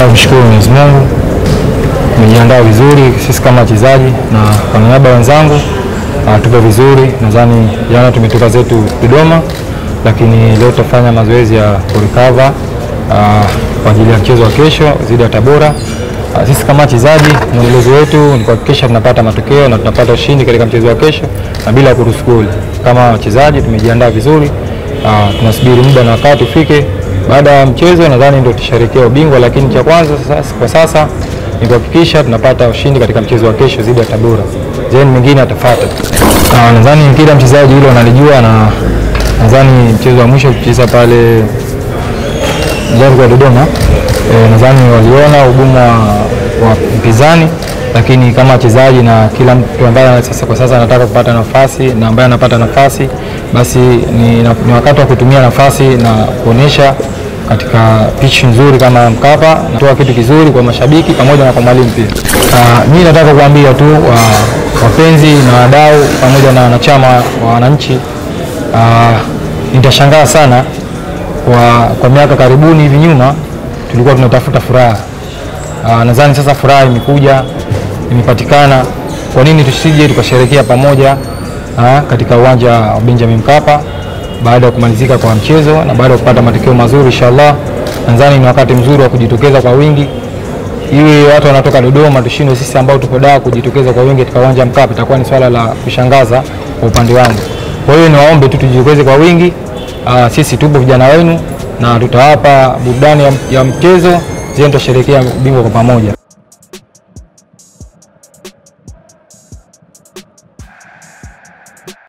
Napenda kumshukuru Mwenyezi Mungu, tumejiandaa vizuri sisi kama wachezaji na kwa niaba ya wenzangu uh, tupo vizuri. Nadhani jana tumetoka zetu Dodoma, lakini leo tutafanya mazoezi ya kurecover uh, kwa ajili ya mchezo wa kesho dhidi ya Tabora. Uh, sisi kama wachezaji mwendelezo wetu ni kuhakikisha tunapata matokeo na tunapata ushindi katika mchezo wa kesho na bila kuruhusu goli. Kama wachezaji tumejiandaa vizuri, uh, tunasubiri muda na wakati ufike baada ya mchezo nadhani ndio tusherekea ubingwa, lakini cha kwanza sasa, kwa sasa ni kuhakikisha tunapata ushindi katika mchezo wa kesho dhidi ya Tabora, then mengine atafuata. Ah, nadhani kila mchezaji hilo analijua, na nadhani mchezo wa mwisho kucheza pale Jangwa Dodoma, e, nadhani waliona ugumu wa, wa mpinzani, lakini kama wachezaji na kila mtu ambaye sasa kwa sasa anataka kupata nafasi na ambaye anapata nafasi basi ni, na, ni wakati wa kutumia nafasi na kuonyesha katika pitch nzuri kama Mkapa, natoa kitu kizuri kwa mashabiki pamoja na kwa mwalimu pia. Uh, mimi nataka kuambia tu wa, wapenzi na wadau pamoja na wanachama wa wananchi uh, nitashangaa sana kwa, kwa miaka karibuni hivi nyuma tulikuwa tunatafuta furaha uh, nadhani sasa furaha imekuja imepatikana. Kwa nini tusije tukasherekea pamoja uh, katika uwanja wa Benjamin Mkapa baada ya kumalizika kwa mchezo na baada ya kupata matokeo mazuri inshallah. Nadhani ni wakati mzuri wa kujitokeza kwa wingi, iwe watu wanatoka Dodoma tushindwe sisi ambao tupo Dar kujitokeza kwa wingi katika uwanja Mkapa, itakuwa ni swala la kushangaza kwa upande wangu. Kwa hiyo niwaombe tu tujitokeze kwa wingi. Aa, sisi tupo vijana wenu na tutawapa burudani ya, ya mchezo zile, tutasherekea ubingwa kwa pamoja.